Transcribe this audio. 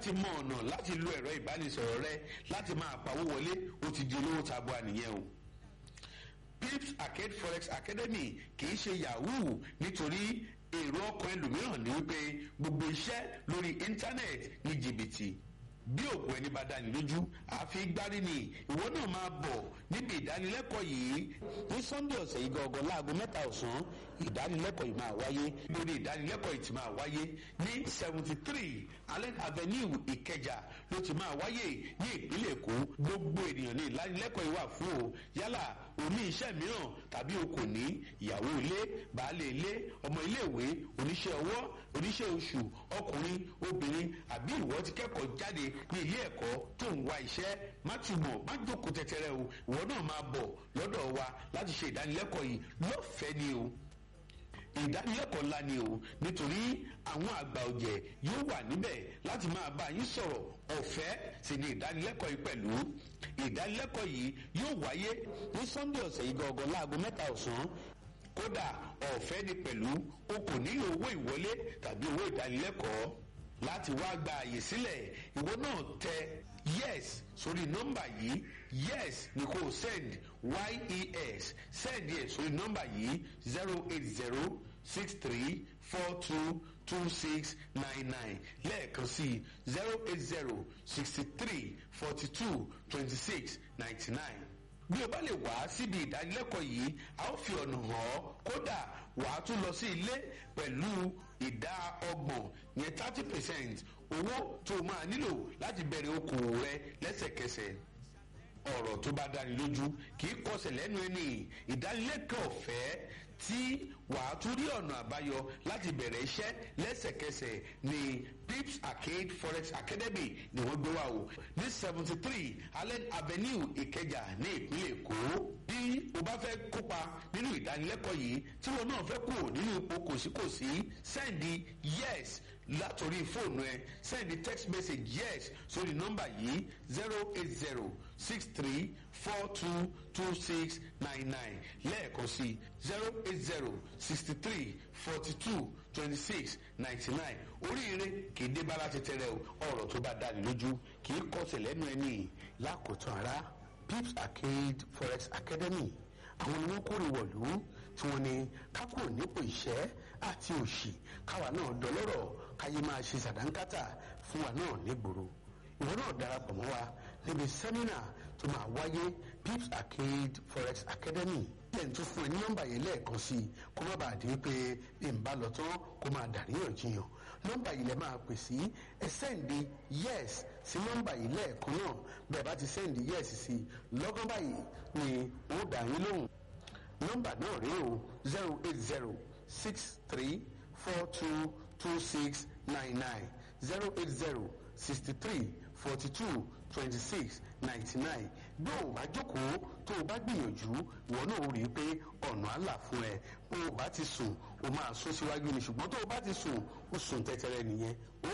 ti mọ ọ̀nà láti lo ẹ̀rọ ìbánisọ̀rọ̀ rẹ láti máa pawó wọlé ó ti di olówó tabua nìyẹn o pips arcade forex academy kì í ṣe yahoo nítorí èrò ọkàn ẹlòmíràn ní wípé gbogbo iṣẹ́ lórí íńtánẹ́ẹ̀tì ní jìbìtì bí òkú ẹni bá dání lójú àfi gbárí ni ìwọ náà máa bọ̀ níbi ìdánilẹ́kọ̀ọ́ yìí ní sunday ọ̀sẹ̀ yìí gangan láago mẹ́ta ọ̀sán ìdánilẹ́kọ̀ọ́ yìí máa wáyé lórí ìdánilẹ́kọ̀ọ́ yìí ti máa wáyé ní seventy three allen avenue ìkẹjà ló ti máa wáyé ní ìpínlẹ̀ èkó gbogbo ènìyàn ní ìdánilẹ́kọ̀ọ́ yìí wà fún o yálà oní iṣẹ́ mìíràn tàbí o kò ní ìyàwó ilé baálé ilé ọmọ iléèwé oníṣẹ́ ọwọ́ oníṣẹ́ oṣù ọkùnrin obìnrin àbí ìwọ ti kẹ́kọ̀ọ́ jáde ní ilé ẹ̀kọ́ tó ń wá iṣẹ́ má túbọ̀ má jókòó tẹ́tẹ́rẹ́ o ìwọ náà máa bọ̀ lọ́dọ̀ wa láti ṣe ìdánilẹ́kọ̀ọ́ yìí lọ́fẹ̀ẹ́ ni o ìdánilẹ́kọ̀ọ́ ńlá ni o nítorí àwọn àgbà ọ̀jẹ̀ yóò wà níbẹ̀ láti máa bá yín sọ̀rọ̀ ọ̀fẹ́ sì ni ìdánilẹ́kọ̀ọ́ yìí pẹ̀lú ìdánilẹ́kọ̀ọ́ yìí yóò wáyé ní sunday ọ̀sẹ̀ yìí gangan láago mẹ́ta ọ̀sán kódà ọ̀fẹ́ ni pẹ̀lú o kò nílò owó ìwọlé tàbí owó ìdánilẹ́kọ̀ọ́ láti wá gba àyè sílẹ̀ ìwọ náà tẹ yes sórí nọ́mbà yìí yes ni kò send yes send yẹ sórí nọ́mbà yìí zero eight zero six three four two two six nine nine lẹ́ẹ̀kan sí zero eight zero sixty three forty two twenty six ninety nine bí o bá lè wá síbi ìdánilẹ́kọ̀ọ́ yìí a ó fi ọ̀nà hàn ọ́ kódà wà á tún lọ sí ilé pẹ̀lú ìdá ọgbọ̀n yẹn thirty percent owó tó o máa nílò láti bẹ̀rẹ̀ okòwò rẹ lẹ́sẹ̀kẹsẹ̀ ọ̀rọ̀ tó bá dáni lójú kì í kọsẹ̀ lẹ́nu ẹni ìdánilẹ́kọ̀ọ́ ọ̀fẹ́ tí wàá tún rí ọ̀nà àbáyọ láti bẹ̀rẹ̀ iṣẹ́ lẹ́sẹ̀kẹsẹ̀ ní pips arcade forex academy ni wọ́n gbé wá o ní seventy three allen avenue ìkẹjà ní ìpínlẹ̀ èkó bí o bá fẹ́ kópa nínú ìdánilẹ́kọ̀ọ́ yìí tí wọn náà fẹ́ kúrò nínú ipò kòsíkòsí sẹ́ndì yes látòrí fóònù ẹ sẹ́ndì text message yes sórí nọ́mbà yìí zero eight zero six three four two two six nine nine lẹ́ẹ̀kan sí zero eight zero sixty three forty two twenty six ninety nine oríire kì í dé bá láti tẹrẹ o ọ̀rọ̀ tó bá dáni lójú kì í kọsẹ̀ lẹ́nu ẹni lákòótán ara pips arcade forex academy àwọn ni wọ́n kórè wọ̀lú tí wọ́n ní kákò nípò ìṣẹ́ àti òṣì káwa náà dọlọ́rọ̀ káyé máa ṣe sàdánkátà fún wa náà nígboro ìwọ náà darapọ̀ mọ́ wa níbi sẹ́mínà tó máa wáyé pips arcade forex academy lẹ́yìn tó fún ẹ ní nọ́mbà yẹn lẹ́ẹ̀kan sí i kó má bàa di pé bí n bá lọ tán kó máa dàríyànjiyàn nọ́mbà yìí lẹ máa pè sí ẹ sẹ́ǹdì yes sí nọ́mbà yìí lẹ́ẹ̀kan náà bẹ́ẹ̀ bá ti sẹ́ǹdì yes sí lọ́gán báyìí ni ó dà yín lóhùn nọ́mbà náà rèé o zero eight zero six three four two two six nine nine zero eight zero sixty three forty two twenty six ninety nine bí o bá jókòó tó o bá gbìyànjú ìwọ náà ó rí i pé ọ̀nà àlà fún ẹ bó o bá ti sùn o máa sún síwájú ni ṣùgbọ́n tó o bá ti sùn o sùn tẹ́tẹ́rẹ́ nìyẹn ó